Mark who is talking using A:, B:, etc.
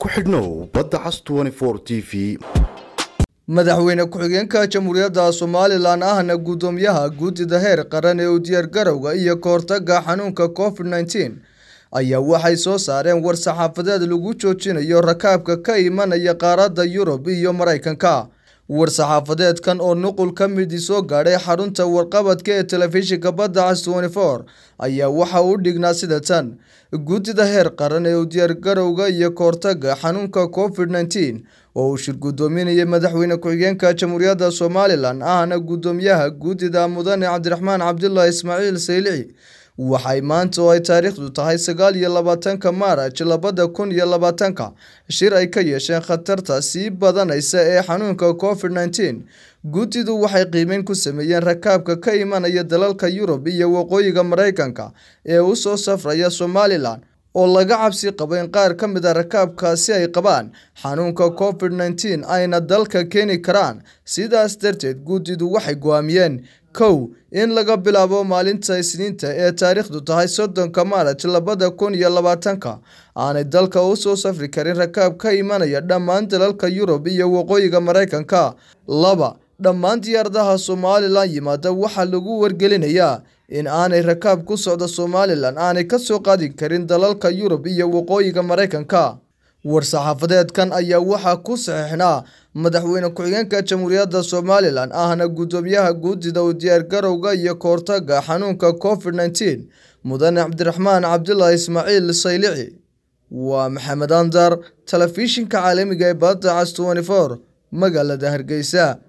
A: ku xidhnow badda cas t v
B: madaxweyne ku-xigeenka jamhuuriyadda somalilan ahna guddoomiyaha guddida heer qaran ee u diyaargarowga iyo kahortaga xanuunka covid nneteen ayaa waxay soo saareen war saxaafadeed lagu joojinayo rakaabka ka imanaya qaaradda yurub iyo maraykanka war-saxaafadeedkan oo nuqul ka midi soo gaadhay xarunta warqabadka ee telefishinka badda cas four ayaa waxa uu dhignaa sida tan guddida heer qaran ee u diyaargarowga iyo kahortaga xanuunka covid nneteen oo uu shir guddoominayay madaxweyne ku-xigeenka jamhuuriyadda somalilan ahna guddoomiyaha guddida mudane cabdiraxmaan cabdulaahi ismaaciil saylici waxay maanta oo ay taariikhdu tahay sagaal iyo labaatanka maaraj labada kun iyo labaatanka shir ay ka yeesheen khatarta sii badanaysa ee xanuunka covid nneteen guddidu waxay qiimeyn ku sameeyeen rakaabka ka imanaya dalalka yurub iyo waqooyiga maraykanka ee u soo safraya somalilan oo laga cabsi qabo in qaar ka mid a rakaabkaasi ay qabaan xanuunka covid nneteen ayna dalka keeni karaan sidaas darteed guddidu waxay go-aamiyeen kow in laga bilaabo maalinta isniinta ee taariikhdu tahay soddonka maaraj labada kun iyo labaatanka aanay dalka u soo safri karin rakaab ka imanaya dhammaan dalalka yurub iyo waqooyiga maraykanka laba dhammaan diyaaradaha somalilan yimaada waxaa lagu wargelinayaa in aanay rakaab ku socda somalilan aanay ka soo qaadi karin dalalka yurub iyo waqooyiga maraykanka war-saxaafadeedkan ayaa waxaa ku saxiixnaa madaxweyne ku-xigeenka jamhuuriyadda somalilan ahna guddoomiyaha guddida u diyaargarowga iyo kahortaga xanuunka covid nneteen mudane cabdiraxmaan cabdulaahi ismaaciil saylici waa maxamed andar telefishinka caalamiga ee badda cas four magaalada hargeysa